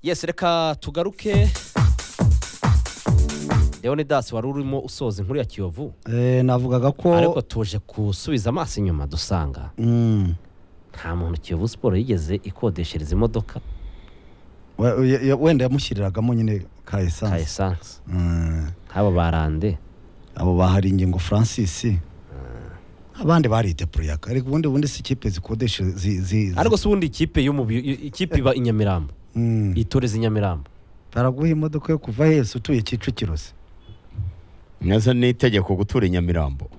yesi reka tugaruke deonidasi wari urimo usoza inkuru ya kiyovu Eh, navugaga ko ariko tuje gusubiza amaso inyuma dusanga Mm. nta muntu kiyovu siporo yigeze ikodeshereza imodoka We- we- ye- wenda yamushyiriragamo nyine ka ka esanse esanse Mm. nk'aba barande abo bahari ingingo francis abandi bari depuriyaka ariko ubundi bundi si ikipe zikodesha zi- zi- zi- ariko si ubundi ikipe y'umubi ikipe iba i nyamirambo Mm. itoreza i nyamirambo baraguha imodoka yo kuva hese utuye kicukiro se neza ni itegeko gutura i nyamirambo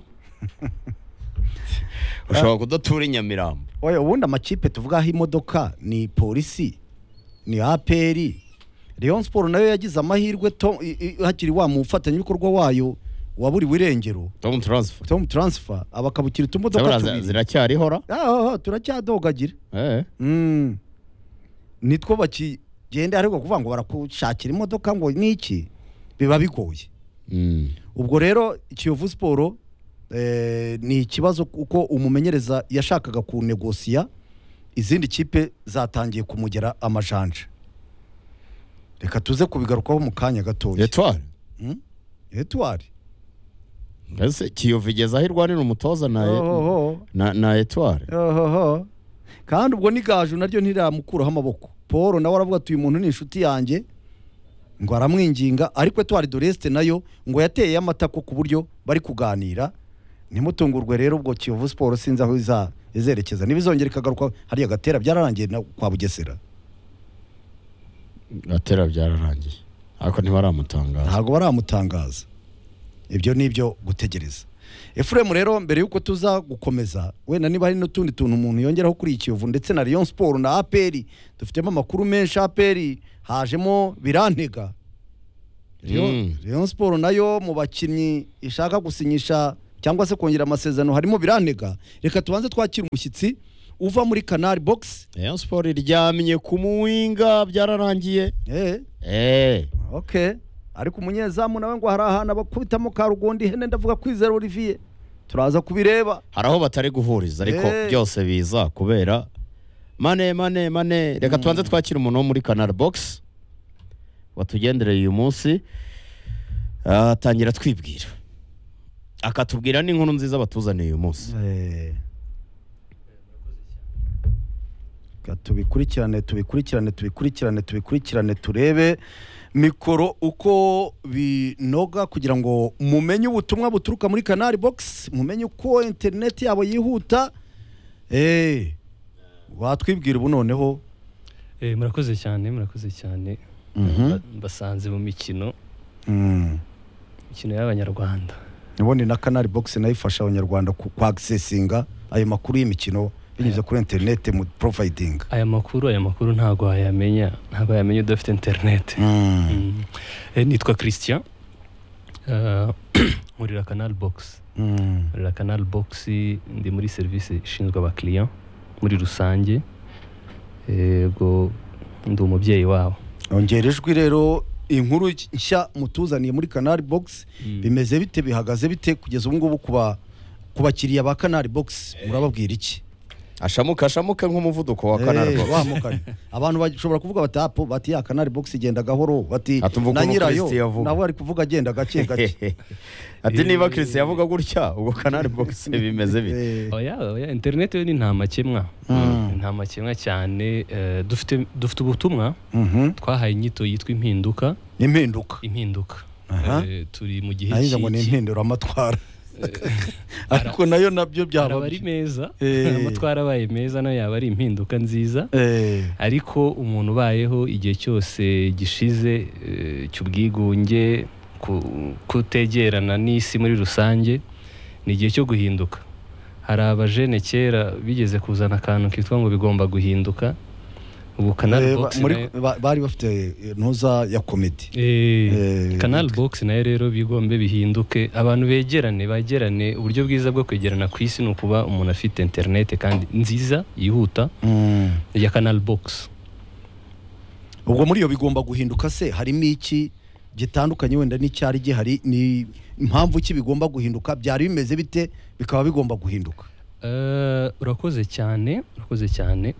ushobora kudatura i nyamirambo Oya, ubundi amakipe tuvugaho imodoka ni polisi ni aperi leon siporo nayo yagize amahirwe Tom- i- i- hakiri wa mufatanyabikorwa wayo waburiwe irengero tomu taransifa tom taransifa abakabukira utumodoka Zabura tubiri ziracyarihora Ah, ah, turacyadogagira Eh. Mm. nitwo bakigenda ariko kuvuga ngo barakushakira imodoka ngo ni iki biba bigoye Mm. ubwo rero kiyovu siporo eh, ni ikibazo kuko umumenyereza yashakaga kunegosiya izindi kipe zatangiye kumugera amajanja reka tuze kubigarukaho mu kanya gatoya etwari etuwari mbese kiyovu igeze aho irwanira umutoza na na, na etwari kandi ubwo n'igaju naryo ntiramukuraho amaboko paul nawe aravuga ati uyu muntu ni inshuti yanjye ngo aramwinginga ariko etuwari doresite nayo ngo yateye amatako ku buryo bari kuganira ntimutungurwe rero ubwo kiyovu siporo sinzi aho iza- izerekeza ntibizongere ikagaruka hariya gatera byararangiye na- kwa bugesera gatera byararangiye ariko ntibaramutangaza ntabwo baramutangaza ibyo ni ibyo gutegereza efuremu rero mbere y'uko tuza gukomeza wenda niba hari n'utundi tuntu umuntu yongeraho kuri ikiyovu ndetse na Rayon siporo na aperi dufitemo amakuru menshi aperi hajemo birantega Rayon- Mm. Rayon siporo nayo mu bakinnyi ishaka gusinyisha cyangwa se kongera amasezerano harimo birantega reka tubanze twakira umushyitsi uva muri kanari bogisi Rayon siporo iryamye ku muwinga byararangiye eee Eh. ok ariko umunyezamu nawe ngo hari ahantu abakubitamo ka rugondi ihene ndavuga kwizera olivier turaza kubireba hari aho batari guhuriza ariko Eh. byose biza kubera mane mane mane reka tubanze twakire umuntu wo muri kanari bogisi watugendereye uyu munsi Ah, atangira twibwira akatubwira n'inkuru nziza batuzaniye uyu munsi Reka tubikurikirane tubikurikirane tubikurikirane tubikurikirane turebe mikoro uko binoga kugira ngo mumenye ubutumwa buturuka muri kanari bogisi mumenye uko interineti yabo yihuta eee watwibwira ubu noneho Eh, murakoze cyane murakoze cyane Mhm. Ba- mbasanze mu mikino Mm. mikino y'abanyarwanda ubundi na kanari bogisi nayo ifasha abanyarwanda ku- kwagisesinga ayo makuru y'imikino binyuze kuri interineti mu provayidinga aya makuru aya makuru ntabwo wayamenya ntabwo wayamenya udafite interinete Mm. Eh, nitwa christian Eh, nkorera kanal box nkorera kanal box ndi muri serivisi ishinzwe abakiriya muri rusange yego ndi umubyeyi wabo ongera ijwi rero inkuru nshya mutuzaniye muri kanari bogisi Mm. bimeze bite bihagaze bite kugeza ubu ngubu ku ba- ku bakiriya ba kanari bogisi murababwira iki ashamuka ashamuka nk'umuvuduko wa kanari Eh, bogisi wa mukanya. abantu bashobora kuvuga bati apo bati ya kanari bogisi igenda gahoro bati Ati, umva na ukuntu nyirayo Christian avuga." nawe ari kuvuga agenda gake gake ati niba christian yavuga gutya ubwo kanari bogisi bimeze bite Eh, oya oya interineti yo ni nta makemwa Mm. Ni nta makemwa cyane eh, dufite dufite ubutumwa mhm. twahaye inyito yitwa impinduka impinduka impinduka Aha. Eh, turi mu gihe nagize ngo ni cy'iki. impinduramatwara ariko nayo nabyo byaba araba ari meza Eh. amatwara abaye meza nayo yaba ari impinduka nziza Eh, ariko umuntu ubayeho igihe cyose gishize eh, cy'ubwigunge ku- kutegerana n'isi muri rusange ni igihe cyo guhinduka hari abajene kera bigeze kuzana akantu kitwa ngo bigomba guhinduka ubu kanari eh, ba- bogisi muri- nayo- ba- bari bafite eh, ntuza ya komedi Eh, Eh, kanali bogisi nayo rero bigombe bihinduke abantu begerane begerane uburyo bwiza bwo kwegerana ku isi ni ukuba umuntu afite interinete kandi nziza yihuta ya kanali bogisi ubwo muri iyo bigomba guhinduka se harimo iki gitandukanye wenda n'icyari gihari ni impamvu ki bigomba guhinduka byari bimeze bite bikaba bigomba guhinduka Eh, urakoze cyane urakoze cyane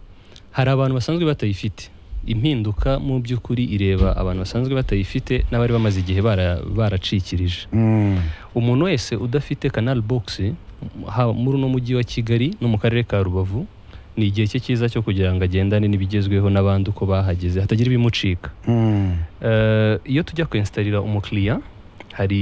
hari abantu basanzwe batayifite impinduka mu by'ukuri ireba abantu basanzwe batayifite n'abari bamaze igihe bara- baracikirije Mm. umuntu wese udafite kanal box haba muri uno mujyi wa kigali no mu karere ka rubavu ni igihe cye cyiza cyo kugira ngo agendane n'ibigezweho n'abandi uko bahageze hatagira ibimucika Mm. Eh, iyo tujya kwenstarira umukiriya hari